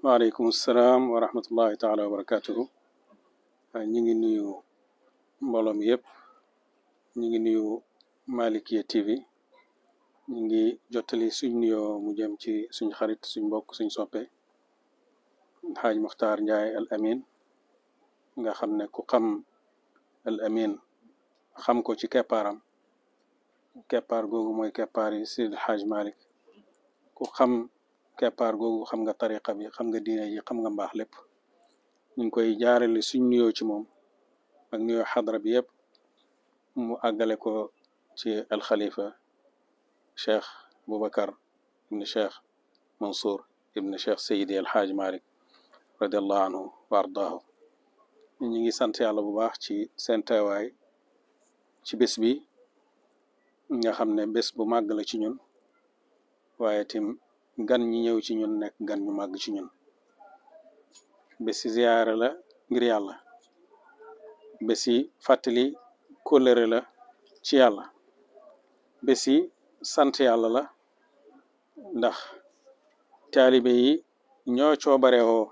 waaleykum salaam wa rahmatullahi taala wa barakatuhu ñu ngi nuyu mbooloo mi yëpp ñu ngi nuyu Malikia TV ñu ngi jottali suñ nuyoo mu jëm ci suñ xarit suñ mbokk suñ soppe xaaj Muxtaar Njaay al amin nga xam ne ku xam al amin xam ko ci keppaaram keppaar googu mooy keppaar yi Seydi Xaaj Malik ku xam keppaar googu xam nga tariqa bi xam nga diine ji xam nga mbaax lépp ñu ngi koy jaarale suñ nuyoo ci moom ak nuyoo xadra bi yëpp mu àggale ko ci alxalifa cheikh Boubacar ibn cheikh Mansour ibn cheikh Seydi El Hadj Malick radiallahu anhu wa ardaahu ñu ngi sant yàlla bu baax ci seen teewaay ci bés bi nga xam ne bés bu màgg la ci ñun waaye tim gan ñi ñëw ci ñun nekk gan ñu màgg ci ñun bési ziyaare la ngir yàlla bési fàttali kóllëre la ci yàlla bési sant yàlla la ndax taalibe yi ñoo coobarewoo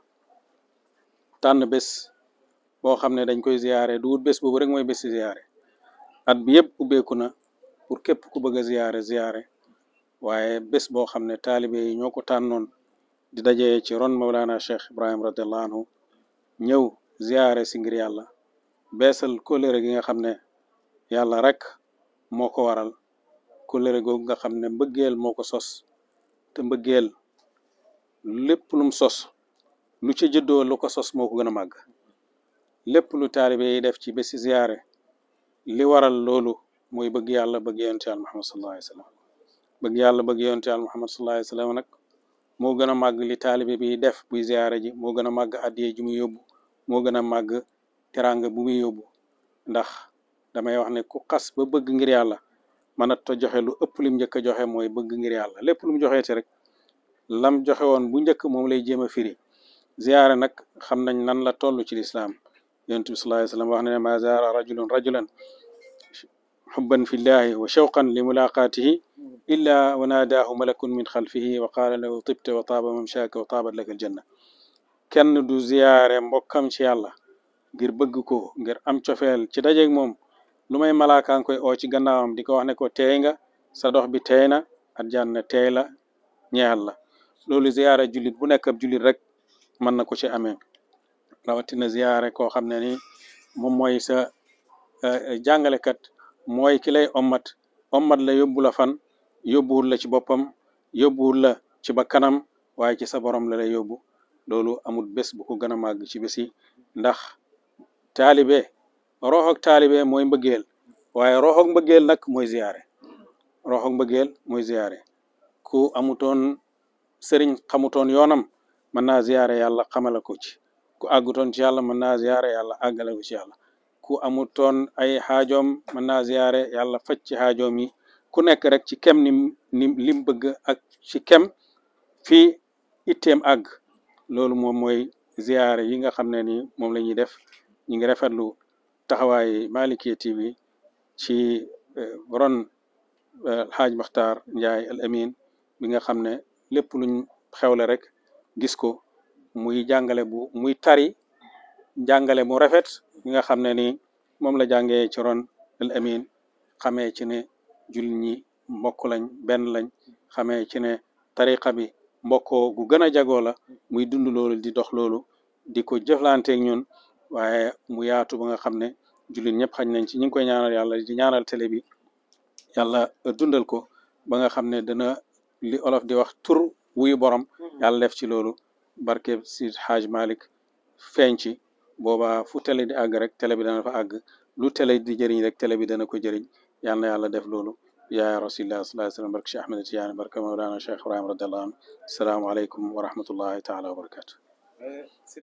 tànn bés boo xam ne dañ koy ziyaare du wut bés boobu rek mooy bési ziyaare at bi yëpp ubbeeku na pour képp ku bëgg a ziyaare ziyaare waaye bés boo xam ne taalibe yi ñoo ko tànnoon di dajee ci ron Mawlana Cheikh Ibrahim radiallahu anhu ñëw ziyaare si ngir yàlla beesal kóllëre gi nga xam ne yàlla rek moo ko waral kóllëre googu nga xam ne mbëggeel moo ko sos te mbëggeel lépp lum sos lu ca juddoo lu ko sos moo ko gën a màgg lépp lu taalibe yi def ci bési ziyaare li waral loolu mooy bëgg yàlla bëgg yonent yàlla Muhammad sallallahu alayhi wa sallam bëgg yàlla bëgg yonent yàlla Muhammad sallallahu alayhi wa sallam nag moo gën a màgg li taalibe bi def buy ziyaare ji moo gën a màgg addiye ji muy yóbbu moo gën a màgg teranga bu muy yóbbu ndax damay wax ne ku xas ba bëgg ngir yàlla mën a to joxe lu ëpp lim njëkk a joxe mooy bëgg ngir yàlla lépp lu mu joxeeti rek lam joxe woon bu njëkk moom lay jéem a firi ziyaare nag xam nañ nan la toll ci lislaam yonent bi sallallahu alayhi wa sallam wax ne ma zaara rajulun rajulan xubban fillahi wa shawqan li mulaqaatihi illa wa naadaahu malakun min xalfihi wa qaala lahu tibta wa taaba mamshaaka wa taabat laka aljanna kenn du ziyaare mbokkam ci yàlla ngir bëgg ko ngir am cofeel ci dajeeg moom lu may malaakaan koy oo ci gannaawam di ko wax ne ko teey nga sa dox bi teey na aljanna teey la ñeel la loolu ziyaare jullit bu nekk ab jullit rek mën na ko ci amee rawatina ziyaare koo xam ne ni moom mooy sa jàngalekat mooy ki lay ommat ommat la yóbbu la fan yóbbuwul la ci boppam yóbbuwul la ci ba kanam waaye ci sa borom la lay yóbbu loolu amul bés bu ko gën a màgg ci bés yi ndax taalibe roxoog taalibe mooy mbëggeel waaye roxoog mbëggeel nag mooy ziyaare roxoog mbëggeel mooy ziyaare ku amutoon sëriñ xamutoon yoonam mën naa ziyaare yàlla xamala ko ci ku àggutoon ci yàlla mën naa ziyaare yàlla àggale ko ci yàlla ku amutoon ay xaajoom mën naa ziyaare yàlla faj ci xaajoom yi ku nekk rek ci kem ni ni lim bëgg ak ci kem fii itteem àgg loolu moom mooy ziyaare yi nga xam ne ni moom la ñuy def ñu ngi rafetlu taxawaay Malikia TV ci ron Alxaaj Maxtaar Njaay al Amin bi nga xam ne lépp luñ xewle rek gis ko muy jàngale bu muy tari jàngale mu rafet bi nga xam ne ni moom la jàngee ci ron al Amin xamee ci ne jullit ñi mbokk lañ benn lañ xamee ci ne tariqa bi mbokkoo gu gën a jagoo la muy dund loolu di dox loolu di ko jëflanteeg ñun waaye mu yaatu ba nga xam ne jullit ñëpp xañ nañ ci ñu ngi koy ñaanal yàlla di ñaanal télé bi yàlla dundal ko ba nga xam ne dana li olof di wax tur wuyu borom yàlla def ci loolu barke si Xaaj Malik feeñ ci boobaa fu télé di àgg rek télé bi dana fa àgg lu télé di jëriñ rek télé bi dana ko jëriñ yàlla na yàlla def loolu yaa rasulillah sallallahu alayhi wa sallam barke Cheikh Ahmed Tidiane barke Mawlana Cheikh Ibrahim radiallahu anhu assalaamu aleykum wa rahmatullahi taala wa barakatu